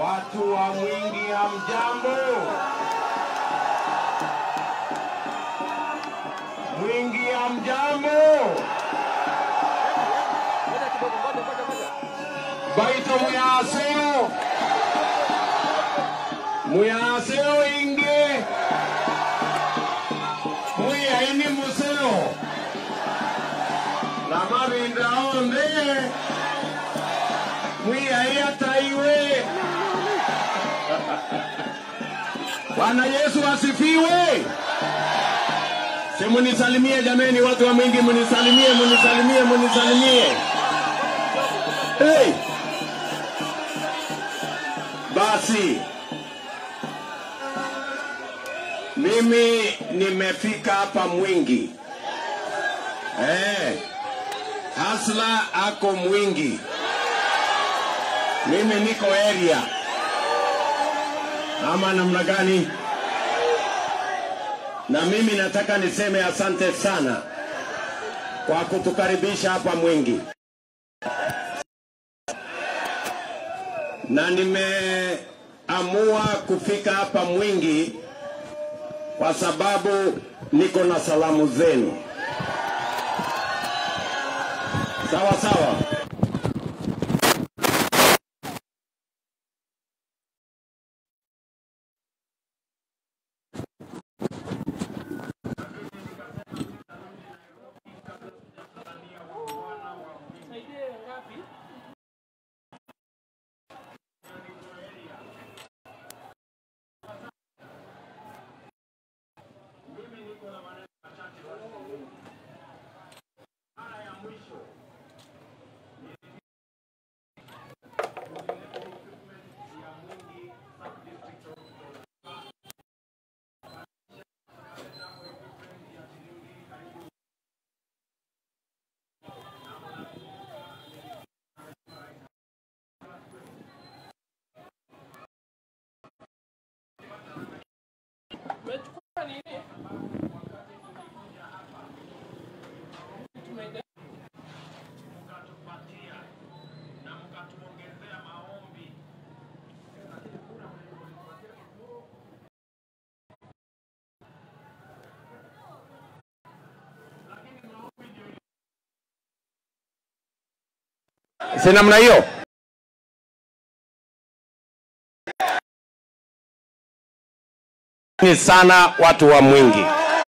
Watu wa Mwingi hamjambo? Mwingi hamjambo? Baito muyaseo muyaseo inge muyaini museo na mavinda onde mwiyai ataiwe Bwana Yesu asifiwe. Si munisalimie jameni, watu wa Mwingi, munisalimie, munisalimie, munisalimie. Hey. Basi mimi nimefika hapa Mwingi. Eh. Hasla ako Mwingi. Mimi niko area ama namna gani? Na mimi nataka niseme asante sana kwa kutukaribisha hapa Mwingi, na nimeamua kufika hapa Mwingi kwa sababu niko na salamu zenu. Sawa sawa. si namna hiyo ni sana watu wa Mwingi,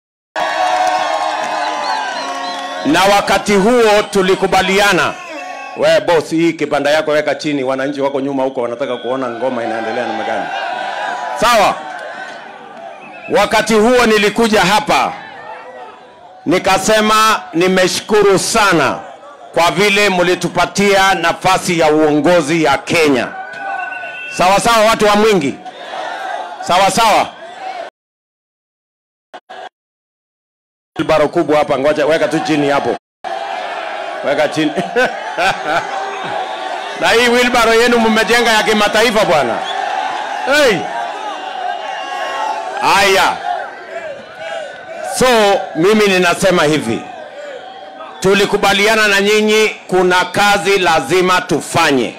na wakati huo tulikubaliana, we boss, hii kibanda yako weka chini, wananchi wako nyuma huko wanataka kuona ngoma inaendelea namna gani. Sawa. Wakati huo nilikuja hapa nikasema nimeshukuru sana kwa vile mlitupatia nafasi ya uongozi ya Kenya. Sawa sawa, watu wa Mwingi, sawa sawa. Wilbaro kubwa hapa, ngoja weka tu chini hapo, weka chini na hii wilbaro yenu mmejenga ya kimataifa bwana. Hey. Aya, so mimi ninasema hivi tulikubaliana na nyinyi, kuna kazi lazima tufanye.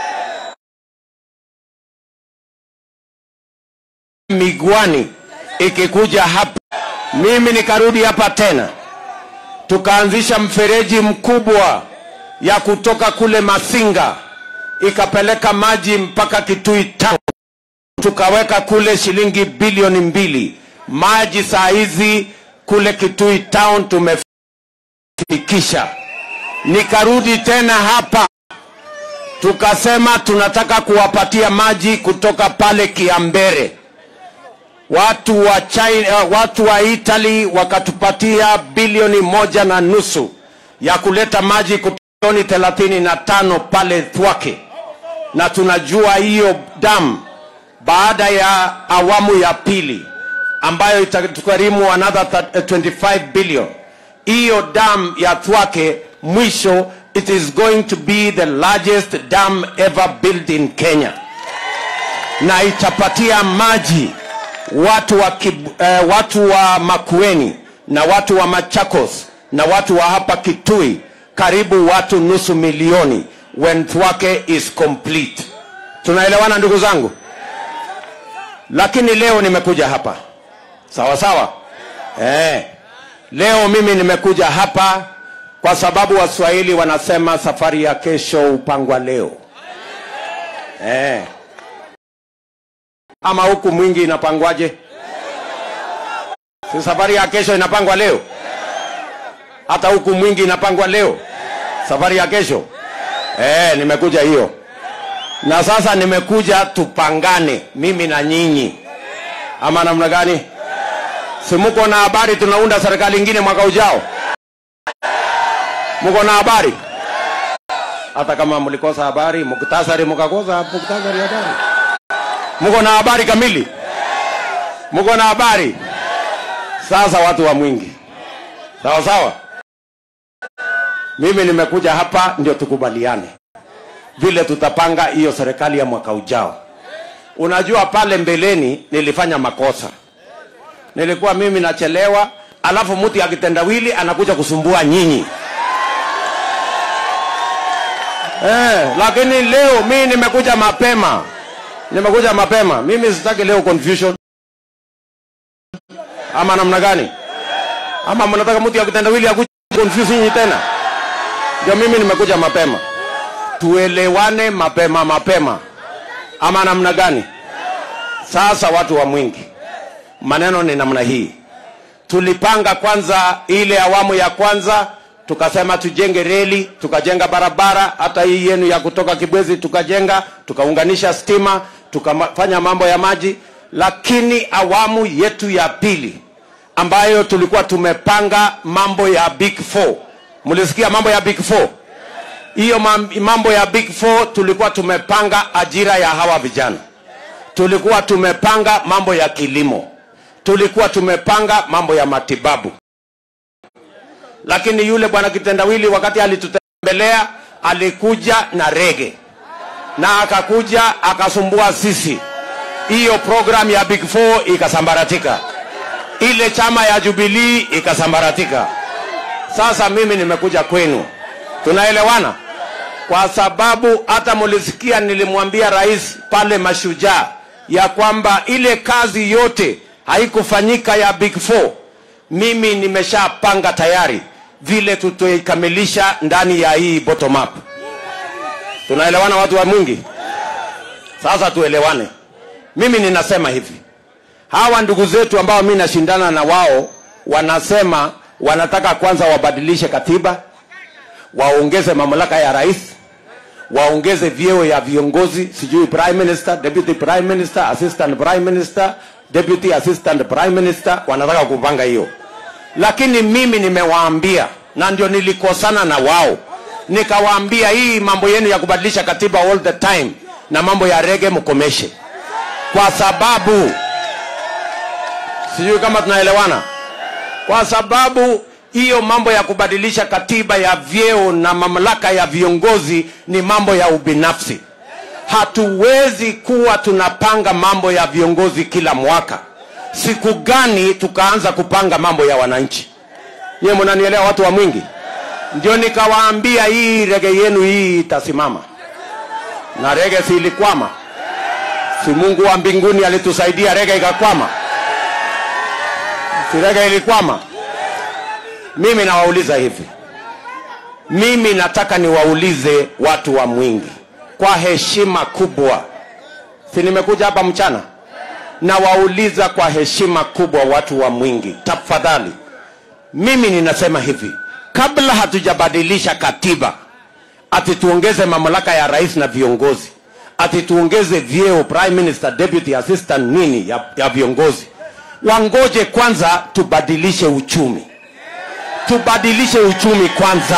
Migwani ikikuja hapa, mimi nikarudi hapa tena, tukaanzisha mfereji mkubwa ya kutoka kule Masinga ikapeleka maji mpaka Kitui Town, tukaweka kule shilingi bilioni mbili. Maji saa hizi kule Kitui Town tume kufikisha. Nikarudi tena hapa tukasema tunataka kuwapatia maji kutoka pale Kiambere. Watu wa China, watu wa Italy wakatupatia bilioni moja na nusu ya kuleta maji kutoni thelathini na tano pale Thwake, na tunajua hiyo damu baada ya awamu ya pili ambayo itatukarimu another 25 billion hiyo dam ya Thwake mwisho it is going to be the largest dam ever built in Kenya na itapatia maji watu wa, Kib, eh, watu wa Makueni na watu wa Machakos na watu wa hapa Kitui karibu watu nusu milioni when Thwake is complete Tunaelewana ndugu zangu? Lakini leo nimekuja hapa sawa sawa, eh. Leo mimi nimekuja hapa kwa sababu Waswahili wanasema safari ya kesho hupangwa leo, eh. Ama huku mwingi inapangwaje? Si safari ya kesho inapangwa leo? Hata huku mwingi inapangwa leo, safari ya kesho. Eh, nimekuja hiyo, na sasa nimekuja tupangane, mimi na nyinyi, ama namna gani? Si muko na habari tunaunda serikali ingine mwaka ujao? Muko na habari? Hata kama mlikosa habari, muktasari mukakosa muktasari habari, muko na habari kamili? Muko na habari? Sasa watu wa Mwingi, sawa sawa. Mimi nimekuja hapa ndio tukubaliane vile tutapanga hiyo serikali ya mwaka ujao. Unajua, pale mbeleni nilifanya makosa, nilikuwa mimi nachelewa, alafu mtu akitendawili anakuja kusumbua nyinyi eh, lakini leo mimi nimekuja mapema, nimekuja mapema. Mimi sitaki leo confusion ama namna gani? Ama mnataka mtu akitendawili akuje confuse nyinyi tena? Ndio mimi nimekuja mapema, tuelewane mapema mapema, ama namna gani? Sasa watu wa Mwingi, maneno ni namna hii. Tulipanga kwanza ile awamu ya kwanza, tukasema tujenge reli, tukajenga barabara, hata hii yenu ya kutoka Kibwezi tukajenga, tukaunganisha stima, tukafanya mambo ya maji. Lakini awamu yetu ya pili ambayo tulikuwa tumepanga mambo ya big four Mlisikia mambo ya big four? Hiyo mambo ya big four tulikuwa tumepanga ajira ya hawa vijana, tulikuwa tumepanga mambo ya kilimo, tulikuwa tumepanga mambo ya matibabu. Lakini yule bwana kitendawili wakati alitutembelea alikuja na rege na akakuja akasumbua sisi, hiyo program ya big four ikasambaratika, ile chama ya Jubilee ikasambaratika. Sasa mimi nimekuja kwenu, tunaelewana? Kwa sababu hata mulisikia nilimwambia rais pale Mashujaa ya kwamba ile kazi yote haikufanyika ya big four, mimi nimeshapanga tayari vile tutaikamilisha ndani ya hii bottom up. Tunaelewana watu wa Mwingi? Sasa tuelewane. Mimi ninasema hivi, hawa ndugu zetu ambao mimi nashindana na wao wanasema wanataka kwanza wabadilishe katiba, waongeze mamlaka ya rais, waongeze vyeo ya viongozi, sijui prime minister, deputy prime minister, assistant prime minister, deputy assistant prime minister, wanataka kupanga hiyo. Lakini mimi nimewaambia, na ndio nilikosana na wao, nikawaambia hii mambo yenu ya kubadilisha katiba all the time na mambo ya rege mkomeshe, kwa sababu sijui kama tunaelewana kwa sababu hiyo mambo ya kubadilisha katiba ya vyeo na mamlaka ya viongozi ni mambo ya ubinafsi. Hatuwezi kuwa tunapanga mambo ya viongozi kila mwaka. Siku gani tukaanza kupanga mambo ya wananchi? Nyewe mnanielewa, watu wa Mwingi? Ndio nikawaambia hii rege yenu hii itasimama, na rege si ilikwama? Si Mungu wa mbinguni alitusaidia rege ikakwama? Sirega ilikwama. Mimi nawauliza hivi, mimi nataka niwaulize watu wa Mwingi kwa heshima kubwa, si nimekuja hapa mchana, nawauliza kwa heshima kubwa watu wa Mwingi, tafadhali. Mimi ninasema hivi, kabla hatujabadilisha katiba, ati tuongeze mamlaka ya rais na viongozi, ati tuongeze vyeo prime minister, deputy assistant nini ya, ya viongozi wangoje kwanza tubadilishe uchumi, tubadilishe uchumi kwanza,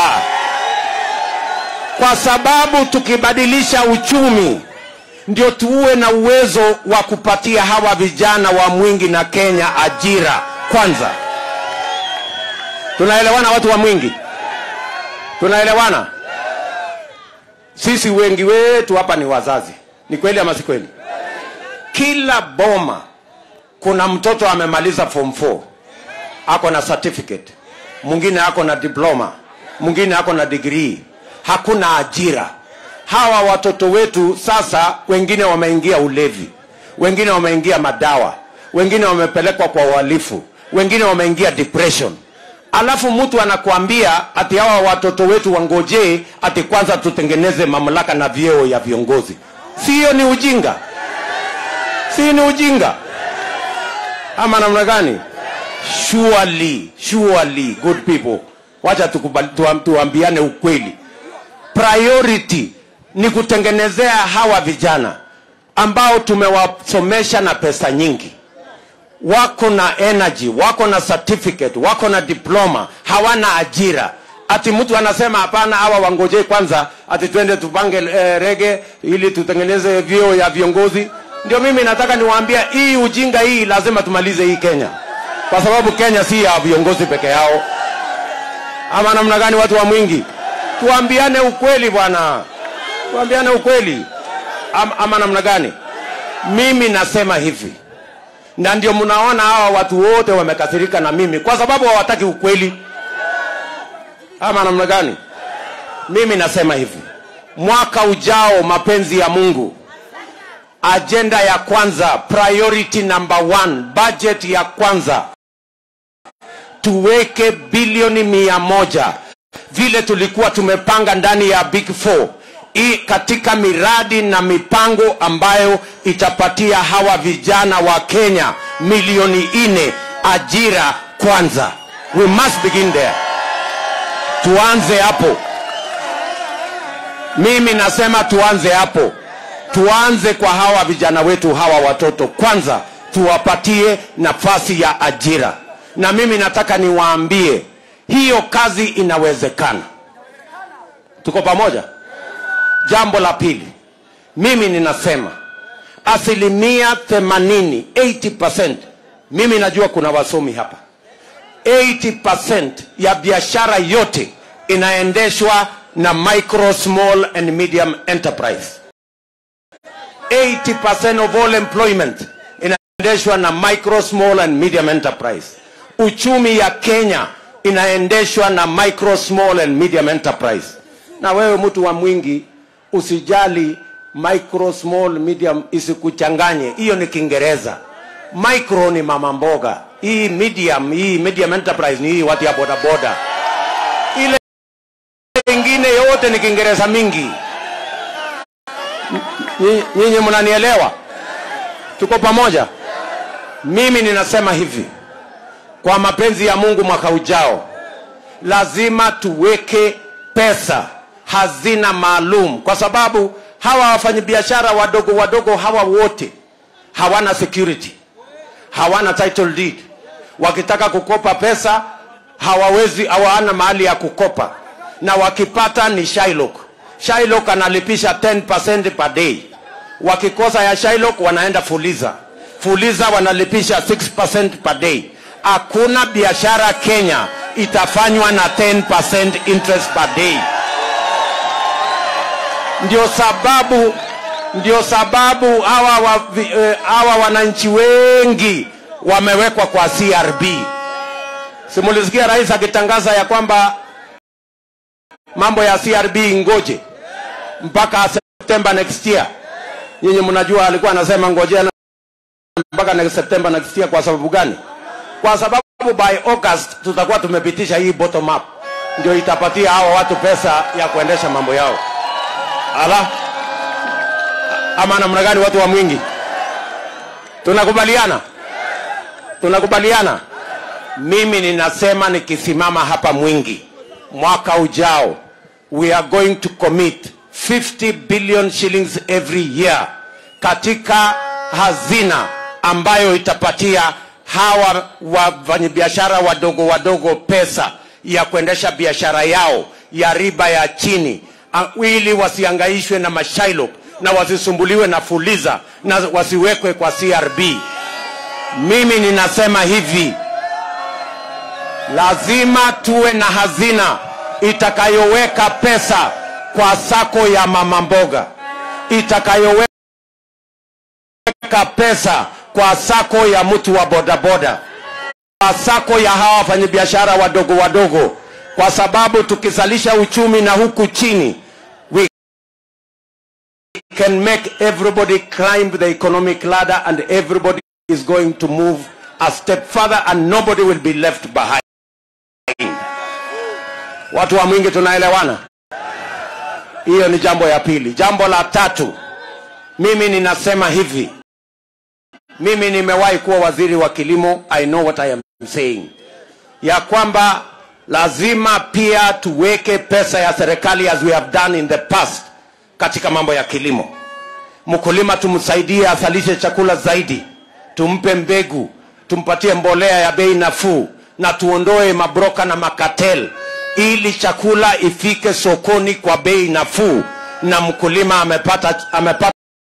kwa sababu tukibadilisha uchumi ndio tuwe na uwezo wa kupatia hawa vijana wa Mwingi na Kenya ajira kwanza. Tunaelewana watu wa Mwingi? Tunaelewana? Sisi wengi wetu hapa ni wazazi, ni kweli ama si kweli? Kila boma kuna mtoto amemaliza form 4 ako na certificate, mwingine ako na diploma, mwingine ako na degree, hakuna ajira. hawa watoto wetu sasa, wengine wameingia ulevi, wengine wameingia madawa, wengine wamepelekwa kwa uhalifu, wengine wameingia depression. Alafu mtu anakuambia ati hawa watoto wetu wangojee ati kwanza tutengeneze mamlaka na vyeo ya viongozi. Si hiyo ni ujinga? Si ni ujinga ama namna gani? Surely, surely, good people, wacha tukubali, tuam, tuambiane ukweli. Priority ni kutengenezea hawa vijana ambao tumewasomesha na pesa nyingi wako na energy, wako na certificate, wako na diploma, hawana ajira. Ati mtu anasema hapana, hawa wangojee kwanza, ati twende tupange eh, rege ili tutengeneze vyeo ya viongozi. Ndio mimi nataka niwaambia, hii ujinga hii lazima tumalize hii Kenya, kwa sababu Kenya si ya viongozi peke yao. Ama namna gani, watu wa Mwingi? Tuambiane ukweli bwana, tuambiane ukweli. Ama, ama namna gani? Mimi nasema hivi na ndio mnaona hawa watu wote wamekasirika na mimi kwa sababu hawataki ukweli ama namna gani mimi nasema hivi mwaka ujao mapenzi ya mungu ajenda ya kwanza priority number one budget ya kwanza tuweke bilioni mia moja vile tulikuwa tumepanga ndani ya big four i katika miradi na mipango ambayo itapatia hawa vijana wa Kenya milioni nne ajira kwanza. We must begin there. Tuanze hapo. Mimi nasema tuanze hapo, tuanze kwa hawa vijana wetu, hawa watoto kwanza, tuwapatie nafasi ya ajira. Na mimi nataka niwaambie hiyo kazi inawezekana. Tuko pamoja? Jambo la pili, mimi ninasema asilimia 80 80%, mimi najua kuna wasomi hapa, 80% ya biashara yote inaendeshwa na micro small and medium enterprise. 80% of all employment inaendeshwa na micro small and medium enterprise. Uchumi ya Kenya inaendeshwa na micro small and medium enterprise. Na wewe mtu wa Mwingi usijali micro small medium isikuchanganye hiyo ni kiingereza micro ni mama mboga hii medium hii medium enterprise ni hii watu ya bodaboda ile ingine yote ni kiingereza mingi Nyi- nyinyi mnanielewa tuko pamoja mimi ninasema hivi kwa mapenzi ya mungu mwaka ujao lazima tuweke pesa hazina maalum kwa sababu hawa wafanyabiashara wadogo wadogo hawa wote hawana security hawana title deed wakitaka kukopa pesa hawawezi hawana mahali ya kukopa na wakipata ni Shylock Shylock analipisha 10% per day wakikosa ya Shylock wanaenda Fuliza Fuliza wanalipisha 6% per day hakuna biashara Kenya itafanywa na 10% interest per day ndio sababu ndio sababu hawa wa, vi- eh, hawa wananchi wengi wamewekwa kwa CRB. Simulisikia rais akitangaza ya kwamba mambo ya CRB ngoje mpaka September next year. Nyinyi mnajua alikuwa anasema ngojea na- mpaka next September next year. Kwa sababu gani? Kwa sababu by August tutakuwa tumepitisha hii bottom up, ndio itapatia hawa watu pesa ya kuendesha mambo yao. Ala, ama namna gani, watu wa Mwingi? Tunakubaliana, tunakubaliana. Mimi ninasema nikisimama hapa Mwingi mwaka ujao, we are going to commit 50 billion shillings every year katika hazina ambayo itapatia hawa wafanyabiashara wadogo wadogo pesa ya kuendesha biashara yao ya riba ya chini a- ili wasiangaishwe na mashailok na wasisumbuliwe na fuliza na wasiwekwe kwa CRB. Mimi ninasema hivi, lazima tuwe na hazina itakayoweka pesa kwa sako ya mama mboga, itakayoweka pesa kwa sako ya mtu wa bodaboda, kwa sako ya hawa wafanyabiashara wadogo wadogo, kwa sababu tukizalisha uchumi na huku chini can make everybody climb the economic ladder and everybody is going to move a step further and nobody will be left behind. Watu wa Mwingi tunaelewana? Hiyo ni jambo ya pili. Jambo la tatu, mimi ninasema hivi, mimi nimewahi kuwa waziri wa kilimo, I know what I am saying, ya kwamba lazima pia tuweke pesa ya serikali as we have done in the past katika mambo ya kilimo. Mkulima tumsaidie azalishe chakula zaidi, tumpe mbegu, tumpatie mbolea ya bei nafuu, na tuondoe mabroka na makatel, ili chakula ifike sokoni kwa bei nafuu, na mkulima amepata, amepata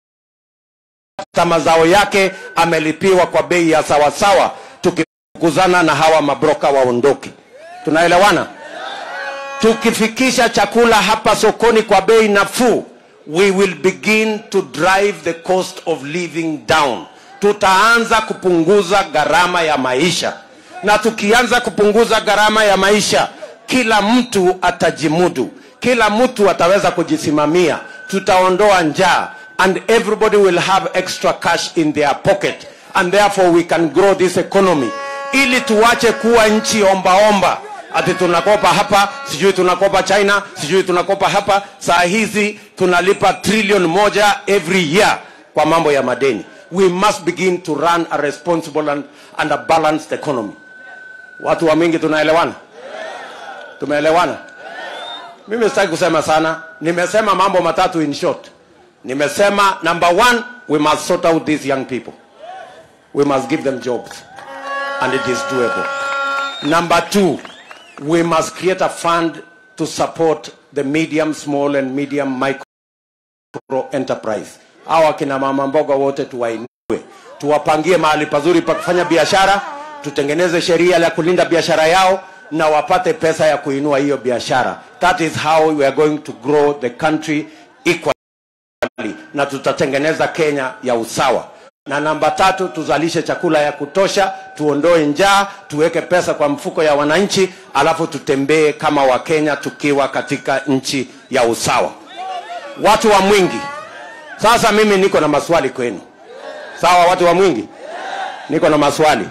mazao yake amelipiwa kwa bei ya sawasawa, tukifukuzana na hawa mabroka waondoke. Tunaelewana? Tukifikisha chakula hapa sokoni kwa bei nafuu, we will begin to drive the cost of living down. Tutaanza kupunguza gharama ya maisha, na tukianza kupunguza gharama ya maisha, kila mtu atajimudu, kila mtu ataweza kujisimamia, tutaondoa njaa and everybody will have extra cash in their pocket and therefore we can grow this economy ili tuwache kuwa nchi ombaomba ati tunakopa hapa sijui tunakopa china sijui tunakopa hapa saa hizi tunalipa trilioni moja every year kwa mambo ya madeni we must begin to run a responsible and, and a balanced economy watu wa mingi tunaelewana tumeelewana mimi sitaki kusema sana nimesema mambo matatu in short nimesema number one we must sort out these young people we must give them jobs and it is doable number two we must create a fund to support the medium small and medium micro enterprise hawa kina mama mboga wote tuwainue tuwapangie mahali pazuri pa kufanya biashara tutengeneze sheria ya kulinda biashara yao na wapate pesa ya kuinua hiyo biashara that is how we are going to grow the country equally na tutatengeneza kenya ya usawa na namba tatu tuzalishe chakula ya kutosha tuondoe njaa tuweke pesa kwa mfuko ya wananchi alafu tutembee kama wakenya tukiwa katika nchi ya usawa watu wa mwingi sasa mimi niko na maswali kwenu sawa watu wa mwingi niko na maswali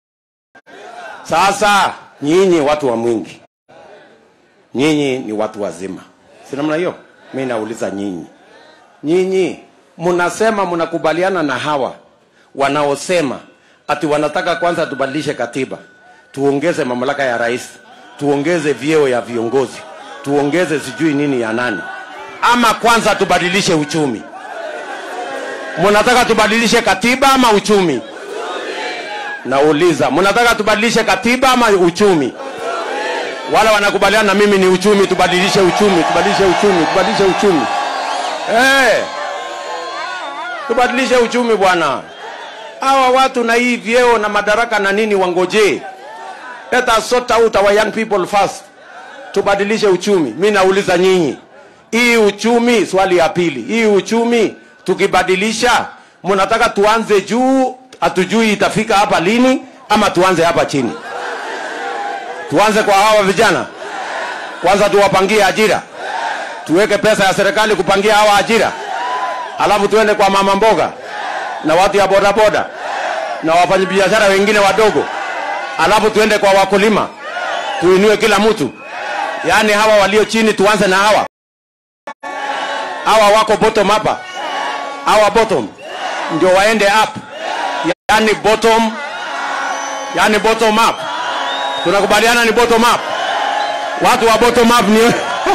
sasa nyinyi watu wa mwingi nyinyi ni watu wazima si namna hiyo mi nauliza nyinyi nyinyi mnasema mnakubaliana na hawa wanaosema ati wanataka kwanza tubadilishe katiba tuongeze mamlaka ya rais tuongeze vyeo ya viongozi tuongeze sijui nini ya nani ama kwanza tubadilishe uchumi mnataka tubadilishe katiba ama uchumi nauliza mnataka tubadilishe katiba ama uchumi wala wanakubaliana na mimi ni uchumi tubadilishe uchumi tubadilishe uchumi tubadilishe uchumi hey, tubadilishe uchumi bwana hawa watu na hii vyeo na madaraka na nini wangojee let us sort out our young people first tubadilishe uchumi mi nauliza nyinyi hii uchumi swali ya pili hii uchumi tukibadilisha mnataka tuanze juu hatujui itafika hapa lini ama tuanze hapa chini tuanze kwa hawa vijana kwanza tuwapangie ajira tuweke pesa ya serikali kupangia hawa ajira alafu tuende kwa mama mboga na watu ya bodaboda na wafanyabiashara wengine wadogo alafu tuende kwa wakulima tuinue kila mtu yaani hawa walio chini tuanze na hawa hawa wako bottom hapa hawa bottom ndio waende up yaani bottom yaani bottom up tunakubaliana ni bottom up watu wa bottom up ni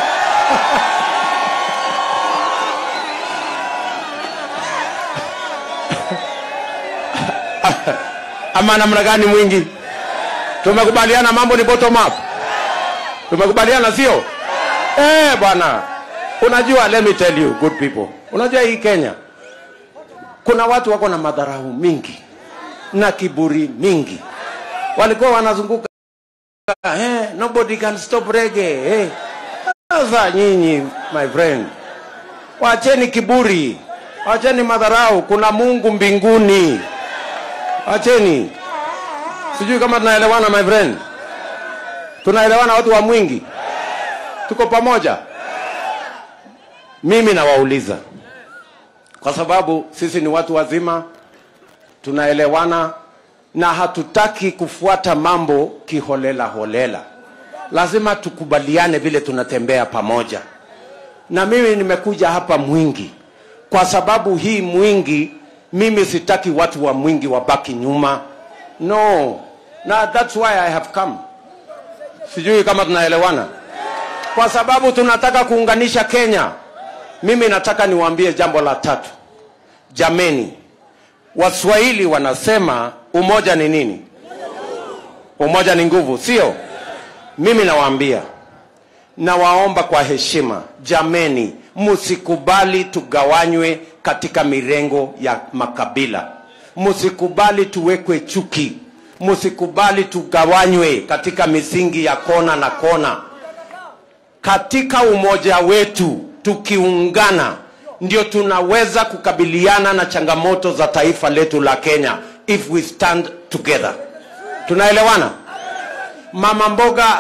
ama namna gani mwingi tumekubaliana mambo ni bottom up tumekubaliana sio eh bwana unajua let me tell you good people unajua hii kenya kuna watu wako na madharau mingi na kiburi mingi walikuwa wanazunguka eh, nobody can stop reggae eh. sasa nyinyi my friend wacheni kiburi wacheni madharau kuna mungu mbinguni wacheni sijui kama tunaelewana my friend tunaelewana watu wa mwingi tuko pamoja mimi nawauliza kwa sababu sisi ni watu wazima, tunaelewana na hatutaki kufuata mambo kiholela holela. Lazima tukubaliane vile tunatembea pamoja. Na mimi nimekuja hapa Mwingi kwa sababu hii Mwingi, mimi sitaki watu wa Mwingi wabaki nyuma. No, na that's why I have come. Sijui kama tunaelewana, kwa sababu tunataka kuunganisha Kenya. Mimi nataka niwaambie jambo la tatu. Jameni, Waswahili wanasema umoja ni nini? Umoja ni nguvu, sio? Mimi nawaambia, nawaomba kwa heshima, jameni, msikubali tugawanywe katika mirengo ya makabila, msikubali tuwekwe chuki, msikubali tugawanywe katika misingi ya kona na kona. Katika umoja wetu tukiungana, ndio tunaweza kukabiliana na changamoto za taifa letu la Kenya, if we stand together. Tunaelewana? Mama mboga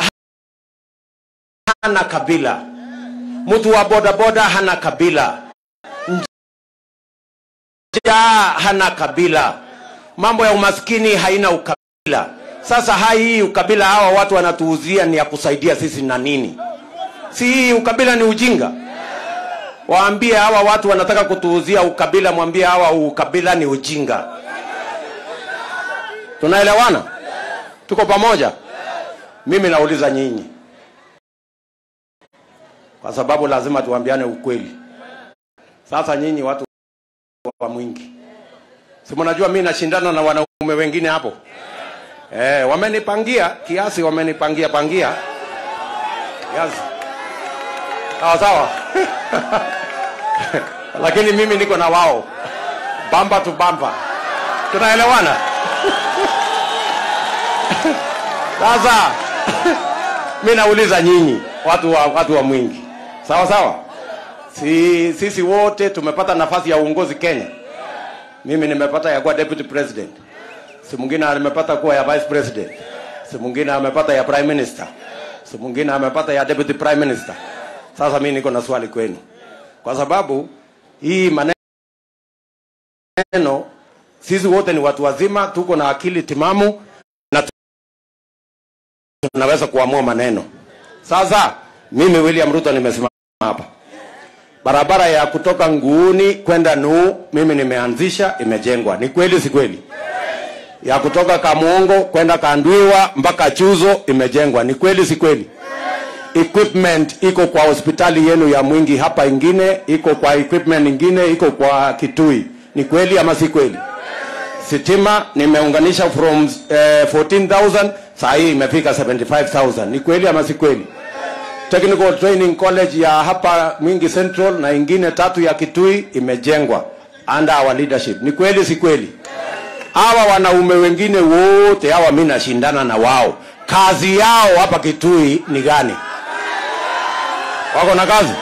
hana kabila, mtu wa bodaboda hana kabila, njaa hana kabila, mambo ya umaskini haina ukabila. Sasa hai hii ukabila hawa watu wanatuuzia ni ya kusaidia sisi na nini? Si hii ukabila ni ujinga? Waambie hawa watu wanataka kutuuzia ukabila, mwambie hawa ukabila ni ujinga. Tunaelewana? Tuko pamoja? Mimi nauliza nyinyi, kwa sababu lazima tuambiane ukweli. Sasa nyinyi watu wa Mwingi, si mnajua mimi nashindana na wanaume wengine hapo eh, wamenipangia kiasi, wamenipangia pangia kiasi, sawa sawa lakini mimi niko na wao bamba tu bamba, tunaelewana? Sasa mi nauliza nyinyi watu wa, watu wa Mwingi, sawa sawa, si sisi wote tumepata nafasi ya uongozi Kenya. Mimi nimepata ya kuwa deputy president, si mwingine amepata kuwa ya vice president, si mwingine amepata ya prime minister, si mwingine amepata ya deputy prime minister. Sasa mi niko na swali kwenu, kwa sababu hii maneno, sisi wote ni watu wazima, tuko na akili timamu na tunaweza kuamua maneno. Sasa mimi William Ruto nimesimama hapa, barabara ya kutoka Nguuni kwenda Nuu mimi nimeanzisha, imejengwa. Ni kweli si kweli? Ya kutoka Kamuongo kwenda Kandwiwa mpaka Chuzo imejengwa. Ni kweli si kweli? Equipment iko kwa hospitali yenu ya Mwingi hapa, ingine iko kwa equipment ingine iko kwa Kitui. Ni kweli ama si kweli? Sitima nimeunganisha from eh, 14,000 saa hii imefika 75,000. Ni kweli ama si kweli? Technical Training College ya hapa Mwingi Central na ingine tatu ya Kitui imejengwa under our leadership. Ni kweli si kweli? Hawa wanaume wengine wote hawa mimi nashindana na wao, kazi yao hapa Kitui ni gani? Wako na kazi?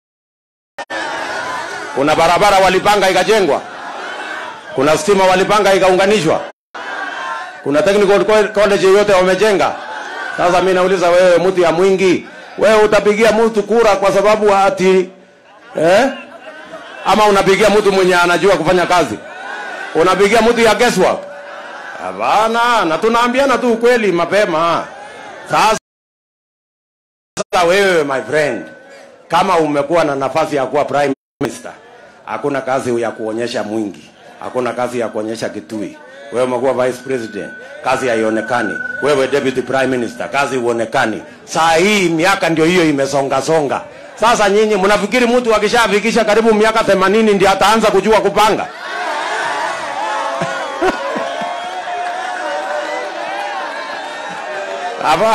Kuna barabara walipanga ikajengwa? Kuna stima walipanga ikaunganishwa? Kuna technical college yote wamejenga? Sasa mimi nauliza wewe, mtu ya Mwingi, wewe utapigia mtu kura kwa sababu ati eh? Ama unapigia mtu mwenye anajua kufanya kazi? Unapigia mtu ya guesswork? Hapana, na tunaambiana tu ukweli mapema. Sasa sasa wewe my friend, kama umekuwa na nafasi ya kuwa prime minister, hakuna kazi ya kuonyesha Mwingi, hakuna kazi ya kuonyesha Kitui. Wewe umekuwa vice president, kazi haionekani. Wewe deputy prime minister, kazi huonekani. Saa hii miaka ndio hiyo imesonga songa. Sasa nyinyi mnafikiri mtu akishafikisha karibu miaka 80 ndio ataanza kujua kupanga? Hapa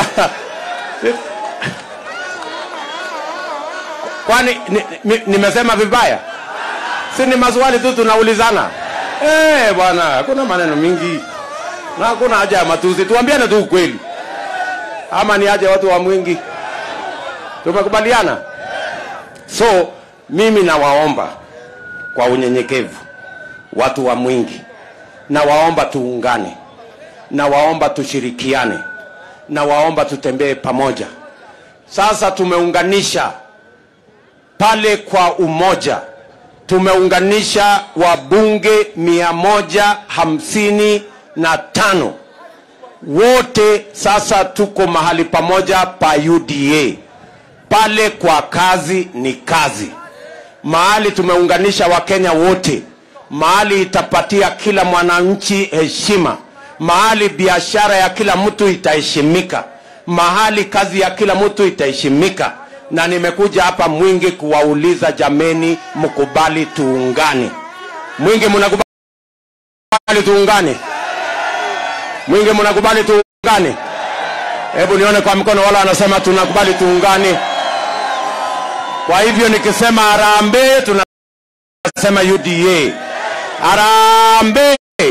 kwani nimesema ni, ni vibaya? Si ni maswali tu tunaulizana. Eh, bwana, hakuna maneno mingi na hakuna haja ya matusi, tuambiane tu ukweli. Ama ni aje watu wa Mwingi? Tumekubaliana. So mimi nawaomba kwa unyenyekevu watu wa Mwingi, nawaomba tuungane, nawaomba tushirikiane, nawaomba tutembee pamoja. Sasa tumeunganisha pale kwa umoja tumeunganisha wabunge mia moja hamsini na tano wote sasa tuko mahali pamoja pa UDA. Pale kwa kazi ni kazi, mahali tumeunganisha Wakenya wote, mahali itapatia kila mwananchi heshima, mahali biashara ya kila mtu itaheshimika, mahali kazi ya kila mtu itaheshimika. Na nimekuja hapa Mwingi kuwauliza jameni, mkubali tuungane. Mwingi, mnakubali tuungane? Mwingi, mnakubali tuungane? Hebu nione kwa mkono wala wanasema tunakubali tuungane. Kwa hivyo nikisema harambee, tunasema UDA. Harambee,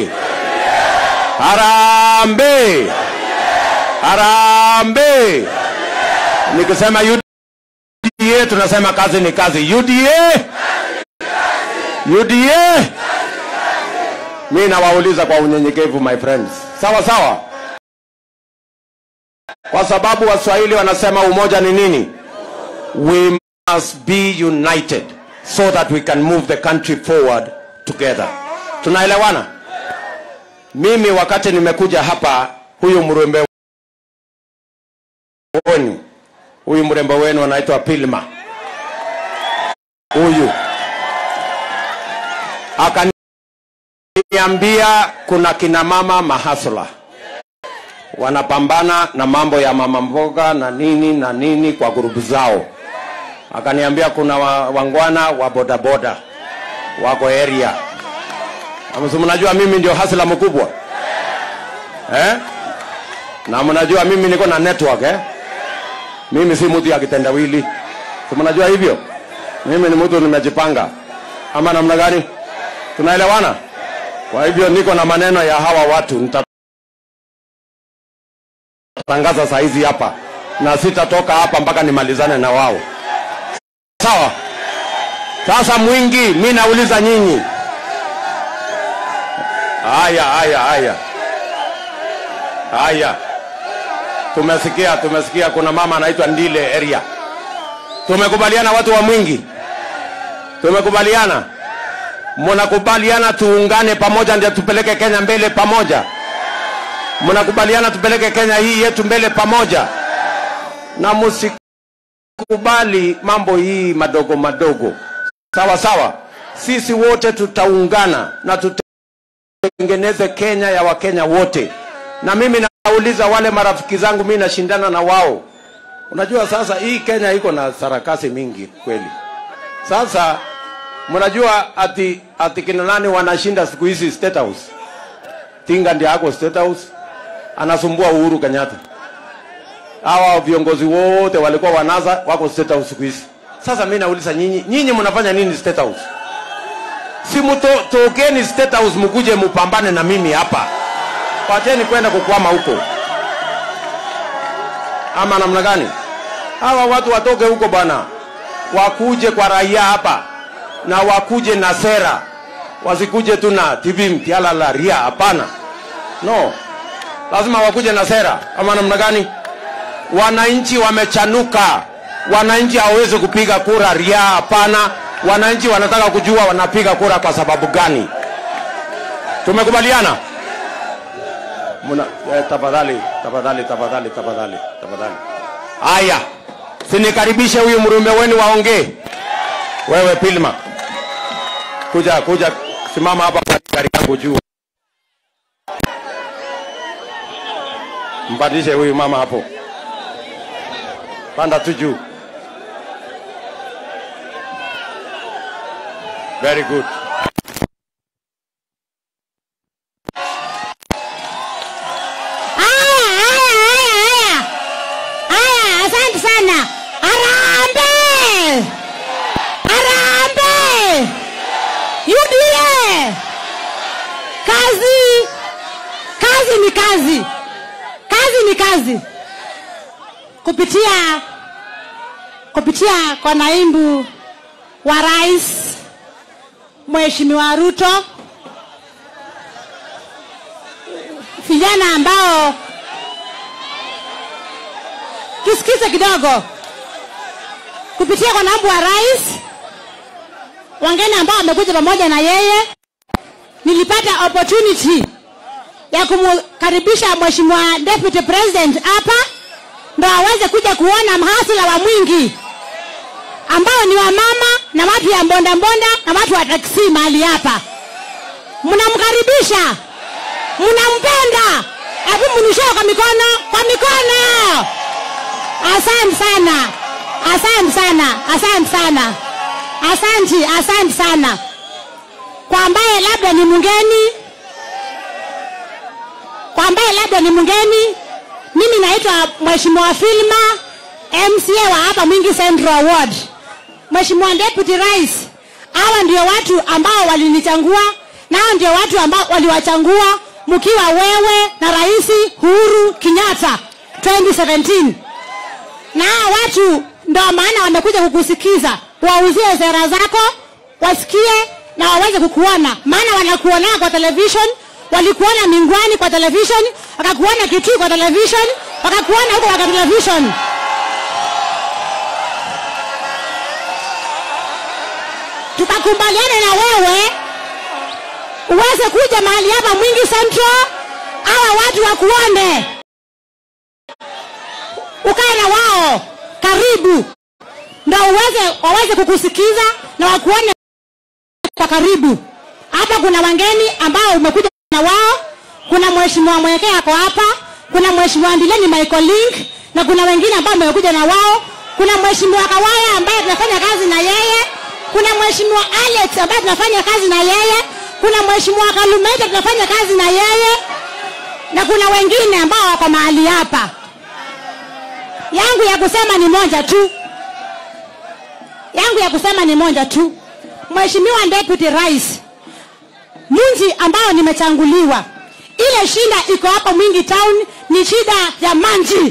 harambee, harambee. Nikisema UDA, tunasema kazi ni kazi. UDA, UDA. Mi nawauliza kwa unyenyekevu, my friends, sawa sawa, kwa sababu Waswahili wanasema umoja ni nini? We must be united so that we can move the country forward together. Tunaelewana? Mimi wakati nimekuja hapa, huyu mrembo wenu, huyu mrembo wenu anaitwa Pilma, huyu akaniambia kuna kina mama mahasla wanapambana na mambo ya mama mboga na nini na nini kwa grupu zao akaniambia kuna wa, wangwana wa bodaboda wako area Amesi, mnajua mimi ndio hasla mkubwa eh? na mnajua mimi niko na network eh? mimi si mtu ya kitendawili si mnajua hivyo mimi ni mtu nimejipanga ama namna gani tunaelewana kwa hivyo niko na maneno ya hawa watu nitatangaza saa hizi hapa na sitatoka hapa mpaka nimalizane na wao sawa sasa mwingi mi nauliza nyinyi haya haya haya haya tumesikia tumesikia kuna mama anaitwa ndile area tumekubaliana watu wa mwingi tumekubaliana mnakubaliana tuungane pamoja ndio tupeleke kenya mbele pamoja mnakubaliana tupeleke kenya hii yetu mbele pamoja na msikubali mambo hii madogo madogo sawa sawa sisi wote tutaungana na tutengeneze kenya ya wakenya wote na mimi nauliza wale marafiki zangu mi nashindana na wao unajua sasa hii kenya iko na sarakasi mingi kweli sasa mnajua ati ati kina nani wanashinda siku hizi state house tinga ndio ako state house anasumbua uhuru kenyatta hawa viongozi wote walikuwa wanaza wako state house siku hizi sasa mi nauliza nyinyi nyinyi mnafanya nini state house si mto, tokeni state house mkuje mupambane na mimi hapa wacheni kwenda kukwama huko ama namna gani hawa watu watoke huko bwana wakuje kwa raia hapa na wakuje na sera wasikuje tu na tv mtialala ria hapana no lazima wakuje na sera ama namna gani wananchi wamechanuka wananchi hawawezi kupiga kura ria hapana wananchi wanataka kujua wanapiga kura kwa sababu gani tumekubaliana Muna, eh, tafadhali tafadhali tafadhali tafadhali tafadhali haya sinikaribishe huyu mrume wenu waongee wewe pilma kuja kuja simama hapa kwa gari yangu juu mpandishe huyu mama hapo panda tu juu very good Haya, haya, haya, haya. Haya, asante sana. Harambee! Harambee! UDA! Kazi, kazi ni kazi, kazi ni kazi. Kupitia kupitia kwa naibu wa rais Mheshimiwa Ruto vijana ambao tusikize kidogo kupitia kwa naibu wa rais wageni ambao wamekuja pamoja na yeye nilipata opportunity ya kumkaribisha mheshimiwa deputy president hapa ndo aweze kuja kuona mhasila wa mwingi ambao ni wamama na watu ya mbondambonda na watu wa taksi mahali hapa mnamkaribisha mnampenda hebu mnishoo kwa mikono kwa mikono asante sana asante sana asante sana asanti asante sana kwa ambaye labda ni mgeni kwa ambaye labda ni mgeni mimi naitwa mheshimiwa filma mca wa hapa mwingi central ward mheshimiwa deputy rais hawa ndio watu ambao walinichangua na hao ndio watu ambao waliwachangua mkiwa wewe na rais uhuru kenyatta 2017 na hawa watu ndo maana wamekuja kukusikiza wauzie sera zako wasikie na waweze kukuona maana wanakuonaa kwa television walikuona mingwani kwa television wakakuona kitui kwa television wakakuona huko kwa television tukakubaliana na wewe uweze kuja mahali hapa mwingi central hawa watu wakuone ukae na wao karibu ndo uweze waweze kukusikiza na wakuone kwa karibu hapa kuna wageni ambao umekuja na wao kuna mheshimiwa mwekee ako hapa kuna mheshimiwa ndileni michael link na kuna wengine ambao wamekuja na wao kuna mheshimiwa kawaya ambaye tunafanya kazi na yeye kuna mheshimiwa alex ambaye tunafanya kazi na yeye kuna mheshimiwa kalumeta tunafanya kazi na yeye na kuna wengine ambao wako mahali hapa yangu ya kusema ni moja tu yangu ya kusema ni moja tu mheshimiwa deputy rais mji ambao nimechanguliwa ile shida iko hapa mwingi town ni shida ya manji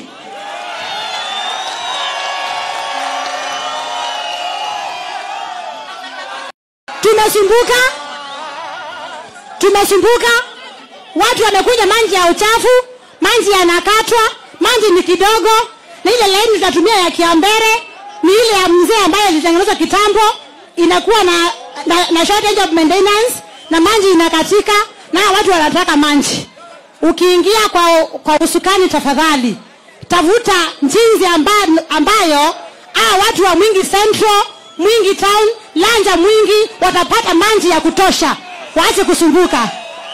tumesumbuka tumesumbuka watu wamekuja manji ya uchafu manji yanakatwa manji ni kidogo na ile laini tutatumia ya kiambere ni ile ya mzee ambayo ilitengenezwa kitambo inakuwa na, na, na shortage of maintenance na manji inakatika na hawa watu wanataka manji ukiingia kwa, kwa usukani tafadhali tafuta jinsi amba, ambayo hawa watu wa mwingi central mwingi town lanja mwingi watapata manji ya kutosha waache kusumbuka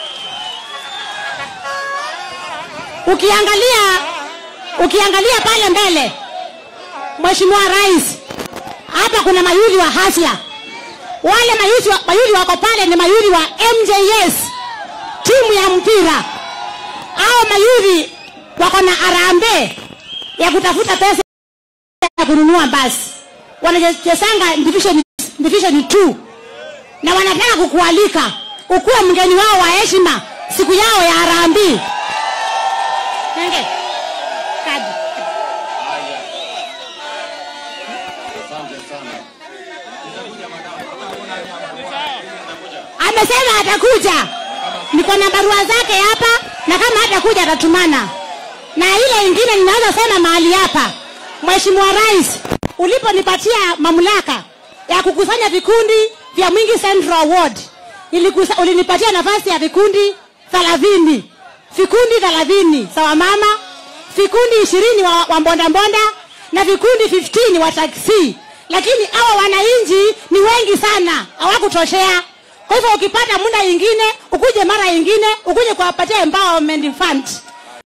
ukiangalia ukiangalia pale mbele mheshimiwa rais hapa kuna mayuli wa hasla wale mayuli, wa, mayuli wako pale ni mayuli wa mjs timu ya mpira au mayuli wako na arambe ya kutafuta pesa ya kununua basi wanachezanga division, division 2 na wanataka kukualika ukuwe mgeni wao wa heshima siku yao ya arambii Nenge. Kadi. amesema atakuja niko na barua zake hapa na kama hatakuja atatumana na ile ingine ninaweza sema mahali hapa mheshimiwa rais uliponipatia mamlaka ya kukusanya vikundi vya mwingi central ward ilikusa, ulinipatia nafasi ya vikundi thelathini vikundi thelathini sawa mama vikundi ishirini wa, wa mbondambonda na vikundi 15 wa taksi lakini hawa wananchi ni wengi sana hawakutoshea kwa hivyo ukipata muda ingine ukuje mara ingine ukuje kuwapatia empowerment fund